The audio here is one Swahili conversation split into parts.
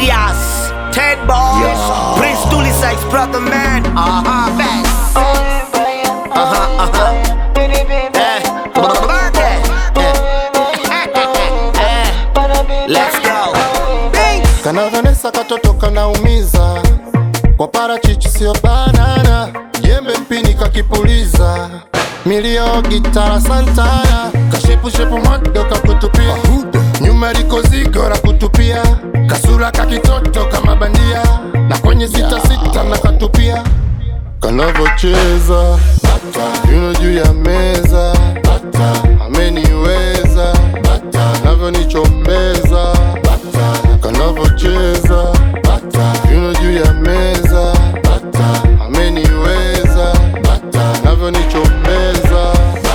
Serious. Ted Boys. Prince Dooley Sykes, brother man. Uh huh. Best. Uh huh. Uh huh. Eh. Birthday. Eh. Eh. Let's go. Binks. Kana Vanessa katoto kanaumiza kwa parachichi sio banana, jembe mpini kakipuliza, milio gitara Santana, kashepushepu mwado kakutupia, nyuma liko zigo la kutupia, kasura kakitoto kama bandia, na kwenye sita sita na katupia kanavocheza yuno juu ya meza ameniweza navyonichombeza kanavocheza yuno juu ya meza ameniweza navyonichombeza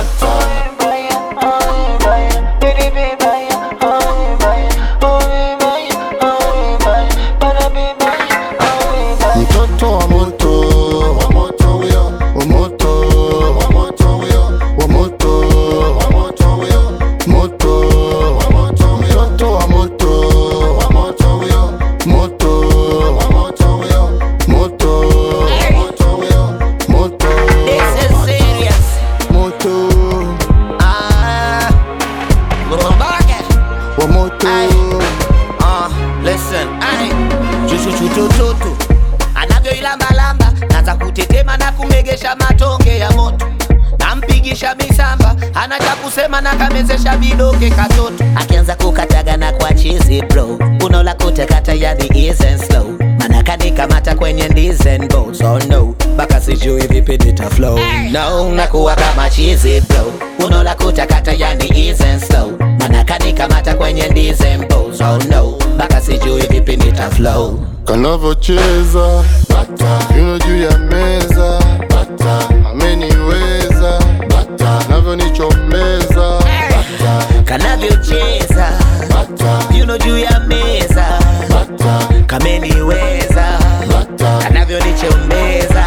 mtoto wa moto wa moto huyo wa moto wa moto huyo wa moto wa moto huyo moto wa moto huyo mtoto wa moto wa moto huyo moto wa moto huyo moto wa moto huyo moto This is serious. moto Ah. Babake. wa moto Uh, listen, ay. Chuchuchutututu anavyoilambalamba naza kutetema na kumegesha matonge ya moto nampigisha misamba ana cha kusema na kamezesha vidoke katoto akianza kukataga na kwa chizi bro unola kutekata yani isn't slow mana kanikamata kwenye ndizen boat so no mpaka sijui vipi nita flow no nakuwa kama chizi bro unola kutakata yani isn't slow mana kanikamata kwenye ndizen boat so no mpaka sijui vipi nita flow kanavocheza yuno juu ya meza ameniweza navyonichombeza kanavyocheza yuno juu ya meza kameniweza kanavyonichombeza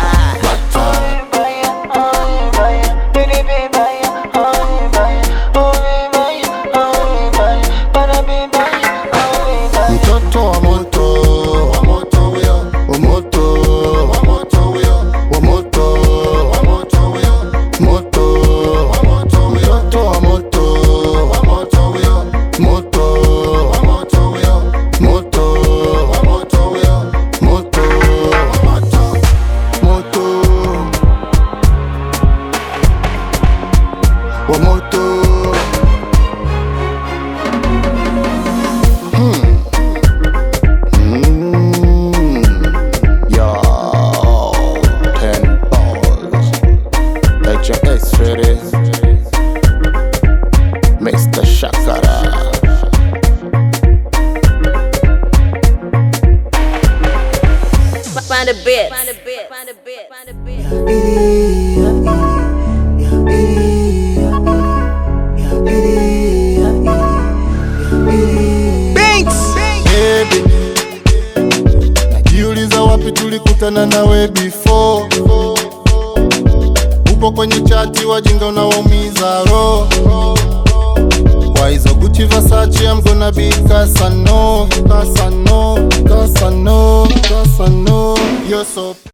mtoto wa moto wa moto huyo wa moto wa moto huyo wa moto wa moto huyo moto wa moto huyo mtoto wa moto wa moto huyo moto wa moto huyo moto wa moto huyo moto wa moto moto wa moto Mm. Yo, ten balls. HX ready. Mr. Shakara. Find a bit. Find a bit. Find a bit. Find a bit. Baby, najiuliza wapi tulikutana nawe before. Upo kwenye chati wajinga unawaumiza roho kwa hizo Gucci Versace I'm gonna be Casano, Casano, Casano, Casano. You're so